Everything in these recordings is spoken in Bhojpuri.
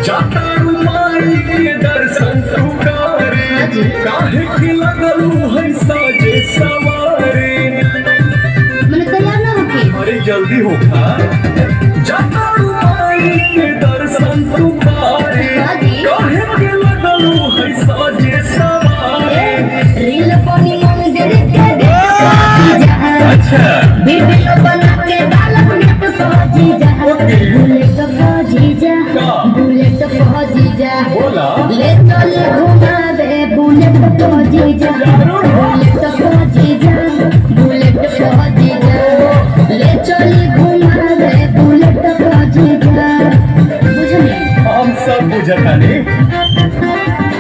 जातारू माई के दर्शन तू करे काहे के लगलू है साजे सवारे मैंने तैयार ना होके अरे जल्दी हो खा जातारू माई के दर्शन तू करे काहे के लगलू है साजे सवारे रील बनी मंदिर के देख जा अच्छा वीडियो बना के डालब नेट पहुंची जा बुलेट पहुंची जा बुलेट पहुंची जा बोला ले चले घुमावे बुलेट पहुंची जा बुलेट पहुंची जा बुलेट पहुंची जा ले चले घुमावे बुलेट पहुंची जा बुझलिए हम सब बुझता नहीं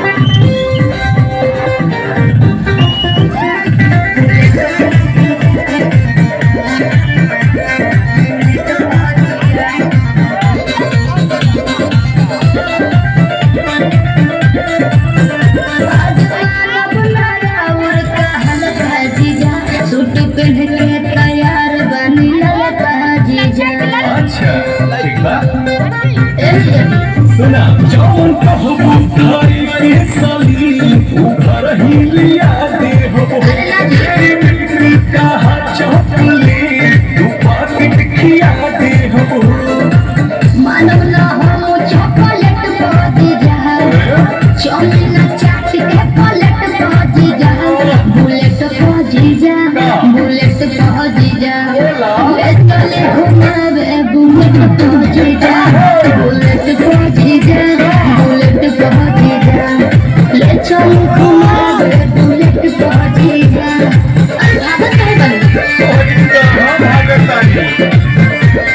सूट पहन के तैयार बनी ललका जीजा अच्छा ठीक बा ए सुना जौन कहबू थारी के साली ऊपर ही लिया दे हो तेरी बिक्री का चौकली तू पाकिट खिया दे हो मानव ना हम चॉकलेट पहुंच जा चौमिन चाट के पलट पहुंच जा बुलेट पहुंच जा बुलेट पहुंच जा ले चले घुमावे बुलेट पहुंच जा बुलेट पहुंच जा बुलेट पहुंच जा ले चले घुमावे बुलेट पहुंच जा अरे भागत काहे बनी कहाँ भागतानी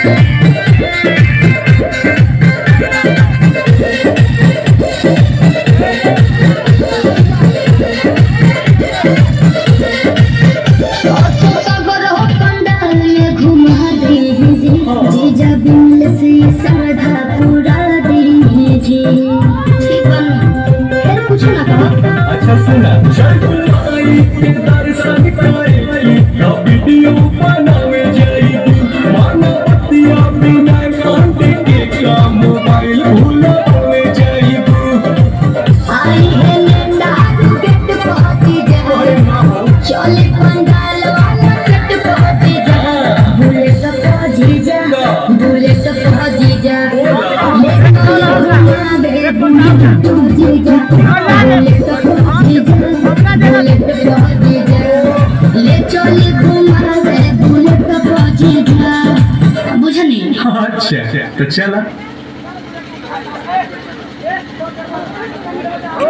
सागर हो पंडाल में घुमा दीजिए जीजा बिल से श्रद्धा पूरा दीजिए ठीक बन फिर कुछ ना कहो अच्छा सुना जय गुलाई के दर्शन करे ना वीडियो बनावे जाई माना पतिया बिना कांटे के का मोबाइल भुलावे जाई आई है नंदा गेट पहुंची जा चले पंडाल वाला सेट पहुंची जा बुलेट पहुंची जा बुलेट पहुंची जा ले चलो घुमावे बुलेट पहुंची जा बुलेट पहुंची जा बुलेट पहुंची जा ले चली घुमावे बुलेट पहुंची जा बुझनी अच्छा तो चला